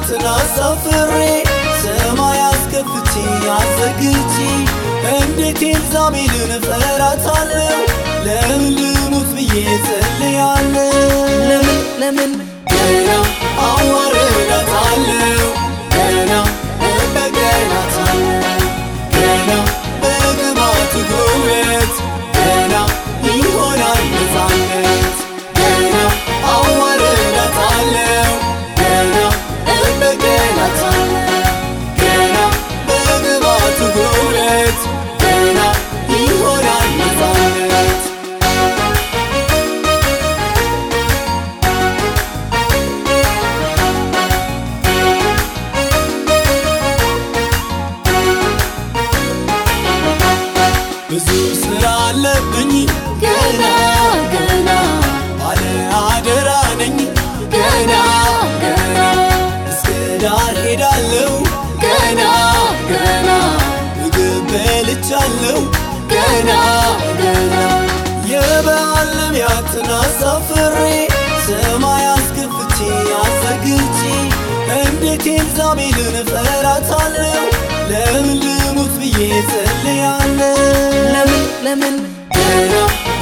ነቢያትን አሳፍሬ ሰማይ አስከፍቼ አዘግቼ እንዴት ኤልዛቤልን እፈራታለሁ? ለምን ልሙት ብዬ ጸልያለሁ። ለምን ለምን ገና አዋርዳታለሁ ገና እበቀላታለሁ ገና በግባት ጉልበት ገና ይሆናል ነፃነት ገና አዋርዳታለሁ ገና እበቀላታለሁ ገና በግባት ጉልበት ገና ይሆናል ነፃነት ብዙ ስራ አለብኝ ገና ገና ባለ አደራ ነኝ ገና ገና እስከ ዳር ሄዳለሁ ገና ገና ምግብ በልቻለሁ ገና ገና የበዓል ነቢያትን አሳፍሬ ሰማይ አስከፍቼ አዘግቼ እንዴት ኤልዛቤልን እፈራታለሁ? ለምን ልሙት ብዬ ጸልያለሁ። ለምን ለምን ገና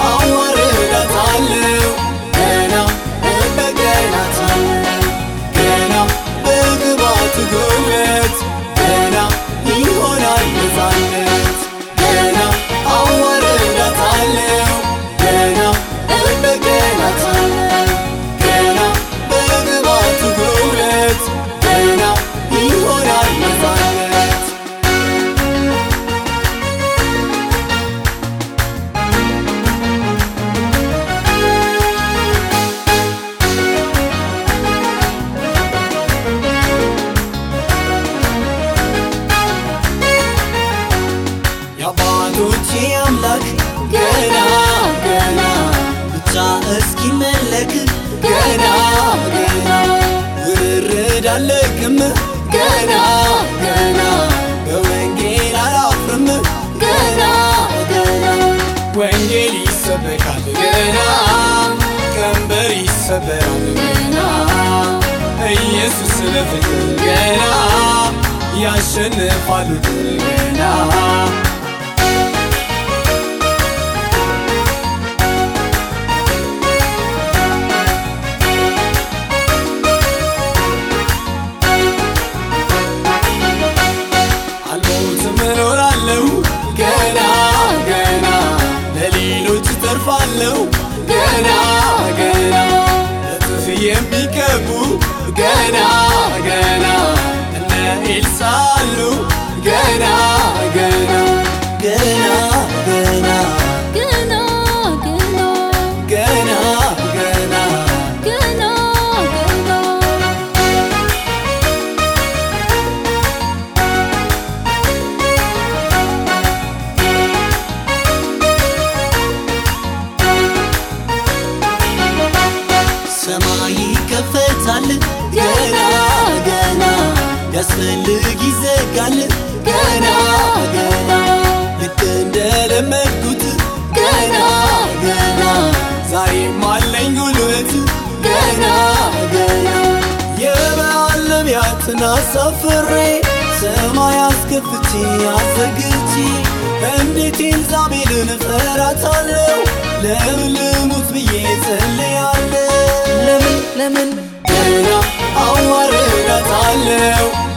አዋርዳታለሁ ገና እበቀላታለሁ ገና በግባት ጉልበት ገና ይሆናል ነፃነት ገና አዋርዳታለሁ ገና እበቀላታለሁ ገና በግባት ጉልበት ገና ይሆናል ነፃነት የአባቶቼ አምላክ ገና ገና ብቻ እስኪመለክ ገና ገና ውርርድ አለቅም ገና ገና በወንጌል አላፍርም ገና ገና ወንጌል ይሰበካል ገና ቀንበር ይሰበራል ገና ኢየሱስ ስለ ፍቅር ገና ያሸንፋሉ ገና አልሞትም እኖራለሁ ገና ገና ለሌሎች ተርፋለሁ ገና ገና እጥፍ የሚቀቡ ገና ገና እነ ኤልሳ አሉ ገና ገና ገና ገና ገና ገና ገና ገና ገና ገና ሰማይ ይከፈታል ገና ገና ያስፈልግ ይዘጋል ገና ገና ልክ እንደለመድኩት ገና ገና ዛሬም አለኝ ጉልበት ገና ገና የበዓል ነቢያትን አሳፍሬ ሰማይ አስከፍቼ አዘግቼ እንዴት ኤልዛቤልን እፈራታለሁ? ለምን ልሙት ብዬ ጸልያለሁ። ለምን ለምን ገና አዋርዳታለሁ